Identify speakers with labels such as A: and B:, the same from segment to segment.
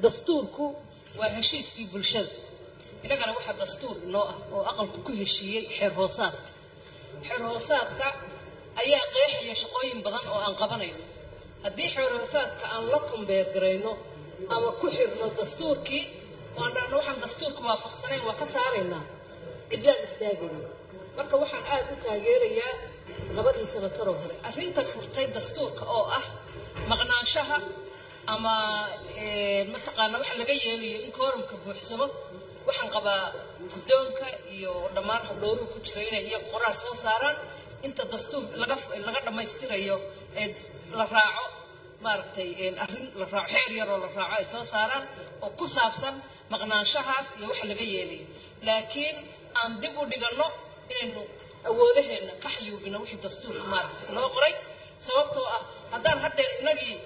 A: dastuurku waa heshiiskii bulshada innagana waxaa dastuur inoo ah oo aqalku ku heshiiyey xeer hoosaadka xeer hoosaadka ayaa qeexaya shaqooyin badan oo aan qabanayno haddii xeer hoosaadka aan la kumbeergarayno ama ku xirno dastuurkii waan dhahno waxaan dastuurka waafaqsanayn waa ka saaraynaa cidlaan istaagayna marka waxaan aad u taageerayaa labadii sanataroo hore arrinta furtay dastuurka oo ah maqnaanshaha ama mataqaana waxa laga yeelayo in koorumka buuxsamo waxaan qabaa guddoonka iyo dhammaan xubdhowruhu ku jira inay iyaga qoraal soo saaraan inta dastuur laga laga dhammaystirayo ee la raaco maaragtay arrin la raaco xeer yaroo la raaco ay soo saaraan oo ku saabsan maqnaanshahaas iyo waxa laga yeelayo laakiin aan dib u dhiganno inaynu awoodaheenna ka xayuubino wixii dastuurka maaragtay inoo qoray sababtoo ah haddaan haddeer inagii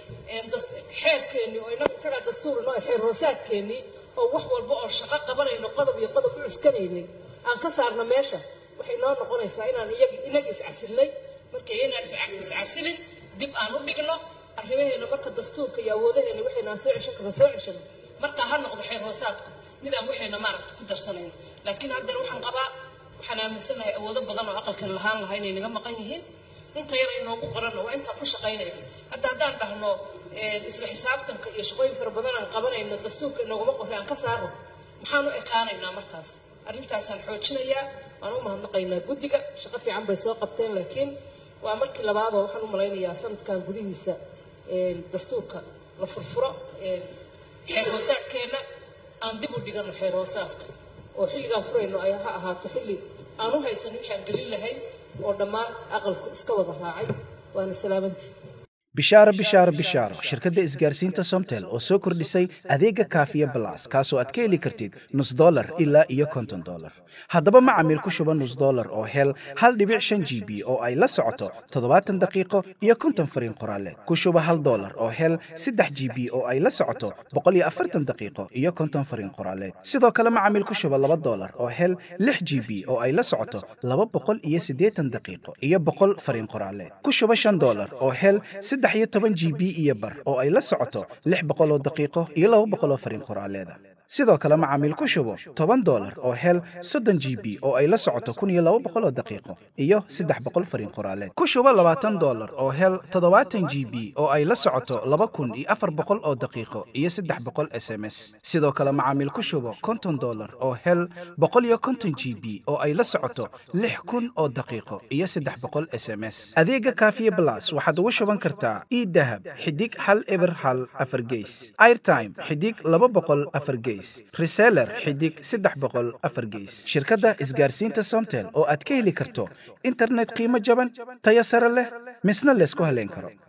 A: xeerkeennii oo inaga isagaa dastuur inoo xeer hoosaadkeennii oo wax walba oo shaqo qabanayno qodob iyo qodob u cuskanaynay aan ka saarno meesha waxay noo noqonaysaa inaan iyagi inaga iscasilnay marka inaan iscasilin dib aan u dhigno arrimaheena marka dastuurka iyo awoodaheena waxaynaan soo ceshan karna soo ceshano marka ha noqdo xeer hoosaadku midaan waxayna maaragta ku darsanayno laakiin haddeer waxaan qabaa waxaan aaminsanahay awoodo badan oo aqalkan lahaan lahaa inay naga maqan yihiin inta yar inoogu qoranna waa intaan ku shaqaynayno hadda haddaan dhahno isla xisaabtanka iyo shaqooyin fara badan aan qabanayno dastuurka inooguma qorray aan ka saarno maxaan u ekaanaynaa markaas arrintaasaan xoojinayaa waan u mahadnaqaynaa guddiga shaqo fiican bay soo qabteen laakiin waa markii labaadoo waxaan u malaynayaa sanadkan gudihiisa dastuurka la furfuro xeer hoosaadkeenna aan dib u dhigano xeer hoosaadka oo xilligaan furayno ay ha ahaato xilli aan u haysan wixii aan gelin lahayn oo dhammaan aqalku iska wada raacay waana salaamantii
B: bishaaro bishaaro bishaaro shirkadda isgaarsiinta somtel oo soo kordhisay adeega kaafiya balas kaasoo aad ka heli kartid nus dolar ilaa iyo konton dolar haddaba macamiil ku shuba nus dolar oo hel hal dhibic shan g b oo ay la socoto toddobaatan daqiiqo iyo konton fariin qoraaleed ku shuba hal dolar oo hel saddex g b oo ay la socoto boqol iyo afartan daqiiqo iyo konton fariin qoraaleed sidoo kale macamiil ku shuba laba dolar oo hel lix g b oo ay la socoto laba boqol iyo siddeetan daqiiqo iyo boqol fariin qoraaleed ku shuba shan dolar oo hel saddex iyo toban g b iyo bar oo ay la socoto lix boqol oo daqiiqo iyo laba boqol oo fariin qoraaleeda sidoo kale macaamiil ku shubo toban dolar oo hel soddon g b oo ay la socoto kun iyo laba boqol oo daqiiqo iyo saddex boqol fariin qoraaleed ku shubo labaatan dolar oo hel toddobaatan g b oo ay la socoto laba kun iyo afar boqol oo daqiiqo iyo saddex boqol s m s sidoo kale macaamiil ku shubo konton dolar oo hel boqol iyo konton g b oo ay la socoto lix kun oo daqiiqo iyo saddex boqol s m s adeega kaafiye blas waxaad ugu shuban kartaa idahab xidig hal eber hal afar geys airtime xidig laba boqol afar geys reseller xidig saddex boqol afar geys shirkadda isgaarsiinta somtel oo aad ka heli karto internet qiimo jaban tayo sare leh misna laysku haleyn karo